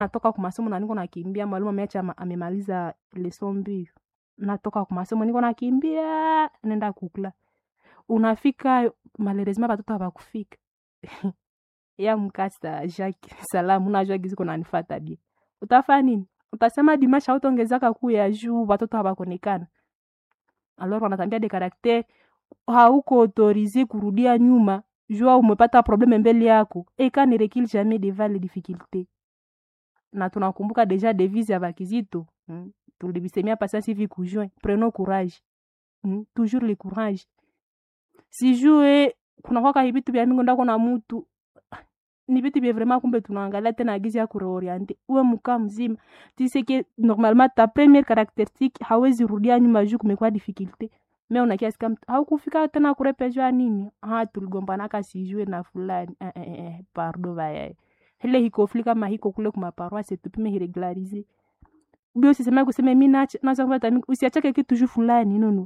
natoka kwa masomo na niko nakimbia, mwalimu ameacha amemaliza leson mbili, natoka kwa masomo niko nakimbia nenda kukula, unafika malheureusement batoto habakufika ya mkasa Jacques salamu najua gizi kuna nifata bie, utafanya nini? Utasema dimashe hautaongezaka kuu ya juu batoto habakonekana, alors wanatambia de caractère hauko autorize kurudia nyuma jua umepata probleme mbele yako eka ne recule jamais devant les difficultés na tunakumbuka deja devise ya bakizito hmm? tulibisemia pasasi hivi kujoin prenons courage hmm? toujours le courage sijue kunakwaka hivitu vya mingi ndako na mutu ni vitu vya vraiment kumbe tunaangalia tena agizi ya kureoriente uwe mkaa mzima tiseke normalement ta première caractéristique hawezi rudia nyuma juu kumekuwa difficulté me unakiasi kama haukufika tena kurepejwa nini ha tuligombanaka sijue na fulani eh, eh, eh, pardo vayaye ile hikofli kama hiko kule kumaparoise tupime hiregularize ubi usisema kusema mi nacha naza kupata usiachake kitu juu fulani nono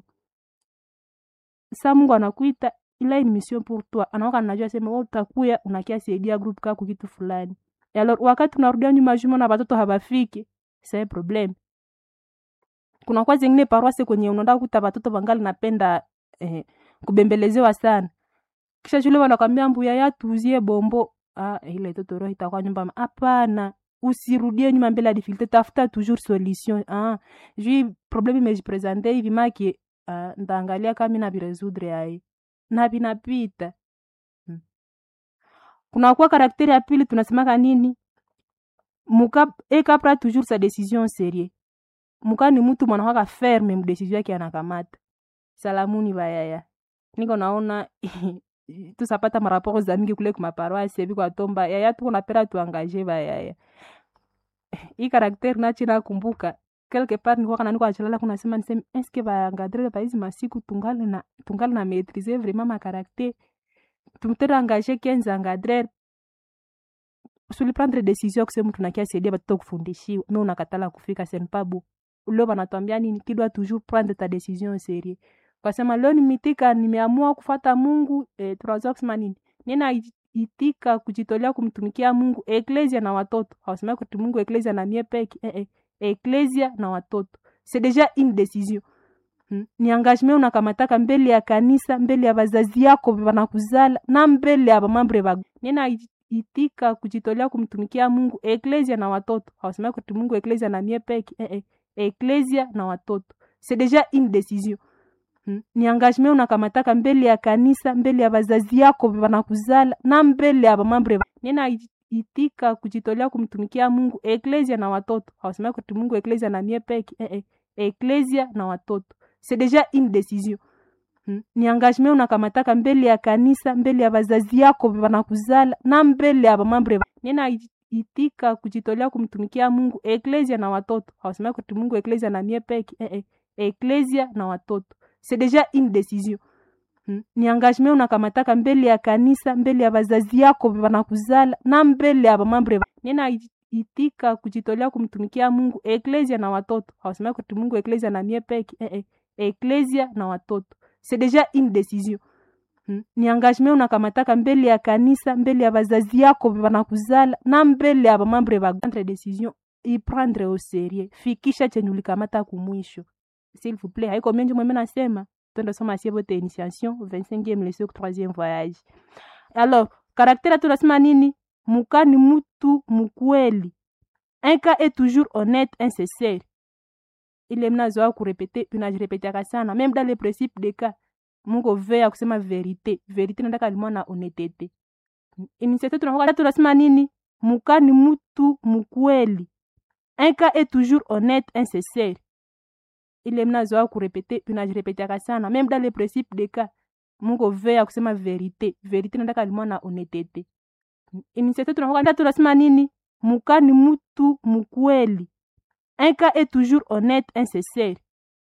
sa Mungu anakuita ila ni mission pour toi anaoka najua sema wewe utakuya unakia saidia group kako kitu fulani alors wakati unarudia nyuma juma na watoto habafiki c'est problem kuna kwa zingine paroisse kwenye unaenda kuta watoto wangali napenda eh, kubembelezewa sana kisha shule wanakwambia mbuya ya tuzie bombo ah ile toto roho itakuwa nyumba hapana usirudie nyuma mbele ya difficulté tafuta toujours solution ah jui problème imejipresente hivi maki ah, ndaangalia kama mimi nabiresoudre ai na vinapita hmm. kunakuwa karakteri ya pili tunasemaka nini muka ekapra toujours sa décision sérieux muka ni mtu mwanakwaka ferme mdesizio yake anakamata salamuni bayaya niko naona tusapata maraporo za mingi kule kumaparoisi evi kwatomba yaya tuko napera tuangaje bayaya hii karakteri nachi nakumbuka quelque part nikuwa kana niko achalala kuna sema niseme eske baangadrele baizi masiku tungali na tungali na maîtriser vraiment ma caractère tumtere engagé 15 engadrere suli prendre décision kusema mtu nakia saidia batoto kufundishiwa me unakatala kufika senpabu leo banatwambia nini kidwa toujours prendre ta décision sérieux kwasema leo nimitika nimeamua kufata mungu eh, tunaweza kusema nini nina itika kujitolea kumtumikia mungu eklesia na watoto hawasema kuti mungu eklesia na mie peke eh, eh eklesia na watoto c'est déjà une décision hmm? ni engagement unakamataka mbele ya kanisa mbele ya bazazi yako banakuzala na mbele ya bamambre ba nina itika kujitolea kumtumikia mungu eklesia na watoto hawasema kuti mungu eklesia na mie peke eh, eh eklesia na watoto c'est déjà une décision hmm? ni engagement unakamataka mbele ya kanisa mbele ya bazazi yako banakuzala na mbele ya bamambre ba nina itika kujitolea kumtumikia mungu eklesia na watoto hawasema kuti mungu eklesia na mie peke eh, eh eklesia na watoto c'est déjà une décision hmm? ni engagement unakamataka mbele ya kanisa mbele ya bazazi yako banakuzala na mbele ya bamambre nina itika kujitolea kumtumikia mungu eklesia na watoto hawasema kuti mungu eklesia na mie peke eh, eh eklesia na watoto c'est déjà une décision hmm? ni engagement unakamataka mbele ya kanisa mbele ya bazazi yako banakuzala na mbele ya bamambre nina itika kujitolea kumtumikia mungu eklesia na watoto hawasema kuti mungu eklesia na mie peke eh, eh eklesia na watoto c'est déjà une décision hmm? ni engagement unakamataka mbele ya kanisa mbele ya bazazi yako banakuzala na mbele ya bamambre ba prendre décision iprendre au sérieux fikisha chenye ulikamata kumwisho s'il vous plaît haiko menje mweme nasema twende soma sie bote initiation 25e leçon 3e voyage alors caractère tunasema nini muka ni mutu mukweli un cas est toujours honnête insincere ile mnazoa kurepete tunajirepetiaka sana même dans les principes de cas mungu veya kusema verite verite nataka limwa na honetete initiative tunakuwa tunasema nini muka ni mutu mukweli un cas est toujours honnête insincere ile mnazoa kurepete tunajirepetiaka sana même dans les principes de cas mungu veya kusema verite verite nataka limwa na honetete initiative tunakuwa tunasema nini muka ni mutu mukweli un cas est toujours honnête insincere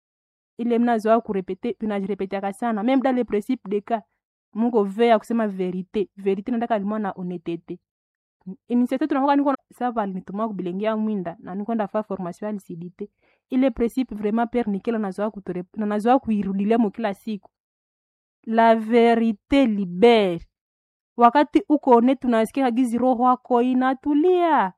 ile mnazoa kurepete tunajirepetiaka sana même dans les principes de cas mungu veya kusema verite verite nataka limwa na honetete initiative tunakuwa niko sava alinituma kubilengia mwinda na nikwenda fa formation ya lisidite ile principe vraiment père nikela nazoa kutore na nazoa kuirudilia mo kila siku la verite libere wakati uko honnête unasikia gizi roho wako inatulia